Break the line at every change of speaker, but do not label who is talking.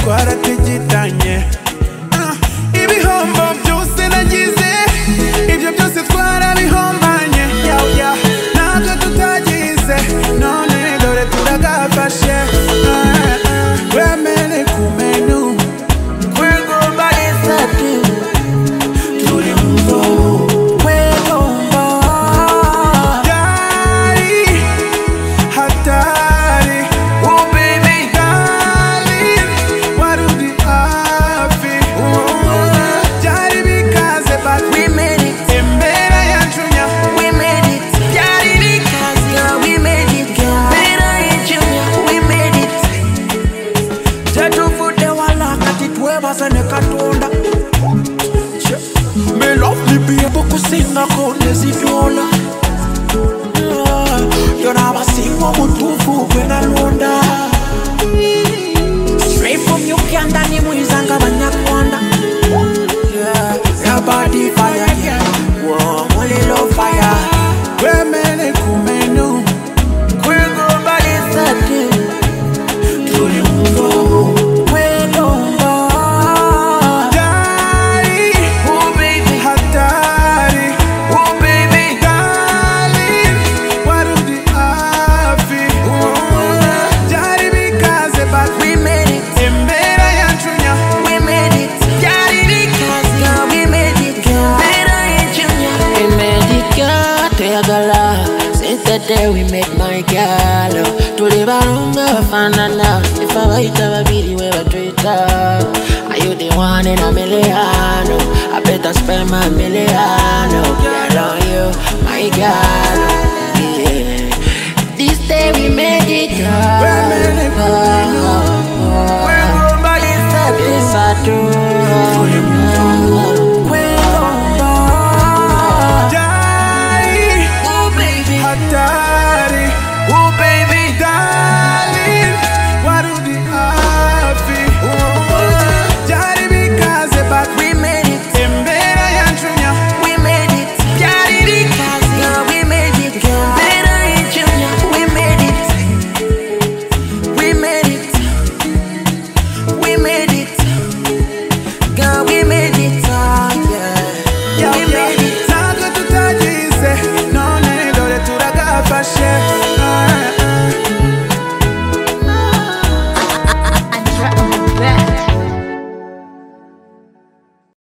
twarategeranye Ah, ibihombo byose nagize ibyo byose twarabihombanye yaw, yaw, ntabyo tutagize none dore turagafashe Ah, ah, wemere kumenu kwigomba isati turi mu mwobo kwigomba Yari, hatari Oh baby darling Wari uri hafi Byari bikaze but we made it Imbere yacu nya We made it Byari bikaze yeah we made it girl Imbere yacu nya we made it Tetuvute wala kati twebazane katonda Me love libye kukusinga kone zidola yona abasingwa omutuufu gwe nalonda straight from uganda ni muyizanga bannyagonda yabadi fire Wa- muliro fire wemere ku menu kwigobalisati tuli mu mwobo wedomba Dari, oh baby hatari oh baby darling warudi afi Byari bikaze but we made it Imbere yacu nya we made it Byari bikaze yeah we made it Imbere yacu nya
We made it, girl, tegala Since the day we met my girl Tuli balunga bafanana Ifabaita babiri we batwita Are you the one in a million? I better spend my million Girl on you, my girl